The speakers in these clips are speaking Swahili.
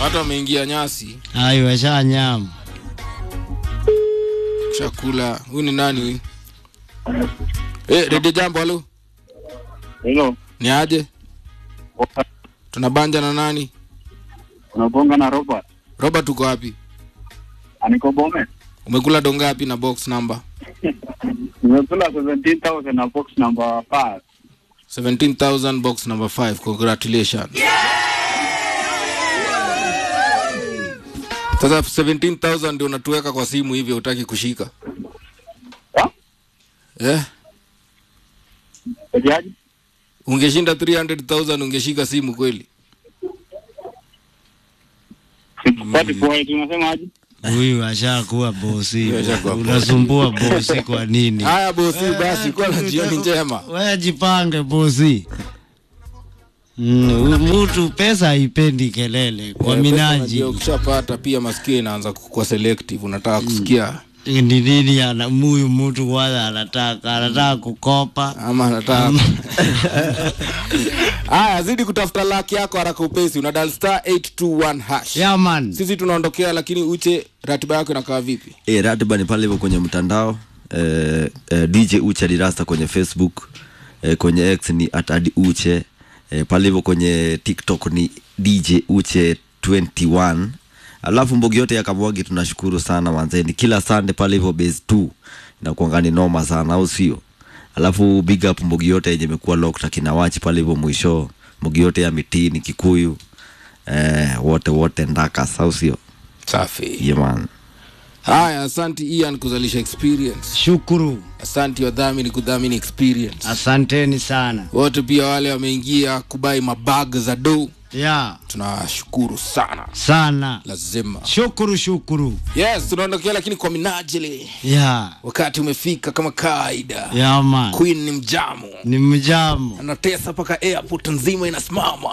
watu wameingia nyasi Ai, washanyama. chakula huyu ni nani huyu eh redio jambo halo Hello. ni aje tunabanja na nani Unabonga na Robert. robert uko wapi Aniko Bomet. umekula dongapi na box number Nimekula 17,000 na box number 5. 17000 box number 5 congratulations sasa 17000 ndio unatuweka kwa simu hivyo utaki kushika Ha? eh Ejaji? ungeshinda 300000 ungeshika simu kweli Sikupati kwa tunasema aje? Huyu ashakuwa bosi. Huyu ashakuwa bosi. Unasumbua bosi kwa nini? haya bosi basi kuwa na jioni njema Wewe jipange bosi. Mm, mtu pesa haipendi kelele kwa Eh, pesa minaji. unajua ukishapata pia masikio inaanza kukuwa selective unataka kusikia Ni nini ana huyu mtu kwanza anataka anataka kukopa. ama anataka haya zidi kutafuta laki yako haraka upesi una dial star 821 hash Yeah man. sisi tunaondokea lakini uche ratiba yako inakaa vipi e, ratiba ni pale hivyo kwenye mtandao e, e, dj uche dirasta kwenye facebook e, kwenye x ni at adi uche e, pale hivyo kwenye tiktok ni dj uche 21 alafu mbogi yote ya kamwagi tunashukuru sana manzeni kila sande pale hivyo base 2 inakuanga ni noma sana au sio alafu big up mbogi yote yenye imekuwa locked akina wachi pale hivyo mwisho mbogi yote ya mitini kikuyu eh, wote wote ndakas au sio safi yeah, man haya asanti ian kuzalisha experience Shukuru. asanti wadhamini kudhamini experience Asanteni sana. wote pia wale wameingia kubai mabag za do Yeah, tunawashukuru sana sana. lazima Shukuru shukuru. yes tunaondokea lakini kwa minajili Yeah. wakati umefika kama kawaida Yeah man. queen ni mjamu Ni mjamo. anatesa mpaka airport nzima inasimama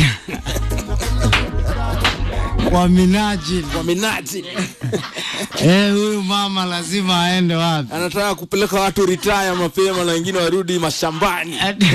kwa minajili kwa minajili eh, huyu mama lazima aende wapi? anataka kupeleka watu retire mapema na wengine warudi mashambani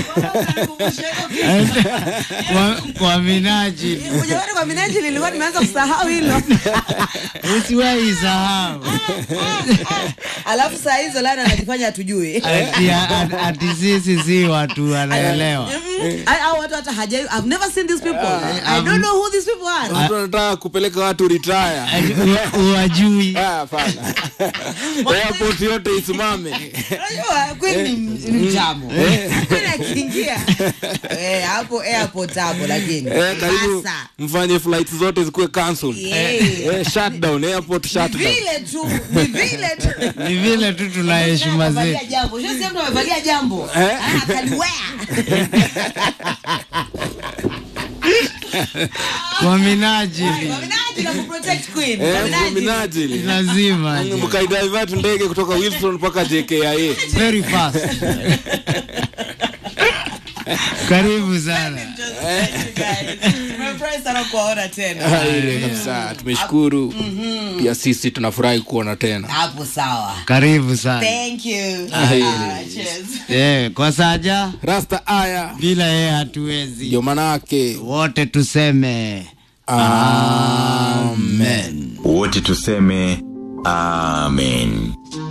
kwa, kwa minajili Ujawani kwa minajili nilikuwa nimeanza kusahau hilo. usiwahi sahau Alafu saa hizo Lana anajifanya hatujui. ati, ati, ati sisi si watu wanaelewa. Mm, I- hao watu hata hajai I've never seen these people. I don't know who these people are. watu wanataka kupeleka watu retire Ati, u- Uwajui Ah, hapana airport yote isimame Unajua Queen ni ni mjamo. Queen akiingia eh, hapo airport hapo lakini. eh, karibu Sasa mfanye flight zote zikuwe cancelled Yeah. eh, shutdown airport ni shutdown vile tu, ni vile tu. ni vile tu tuna heshima Amevalia zetu. jambo. Sio sio mtu amevalia jambo. Eh? Ah, akaliwea. Kwa minajili Kwa minajili ya kuprotect Queen. Kwa eh, minajili. minajili lazima mkaidivert ndege kutoka wilson mpaka jkia very fast. Karibu sana. Nimefurahi sana kuwaona tena. ile kabisa tumeshukuru pia sisi tunafurahi kuona tena Hapo sawa. Karibu sana. Thank you. Aye. Ah, cheers. Eh, kwa saja rasta aya bila yeye hatuwezi. ndio manake Wote tuseme amen wote tuseme amen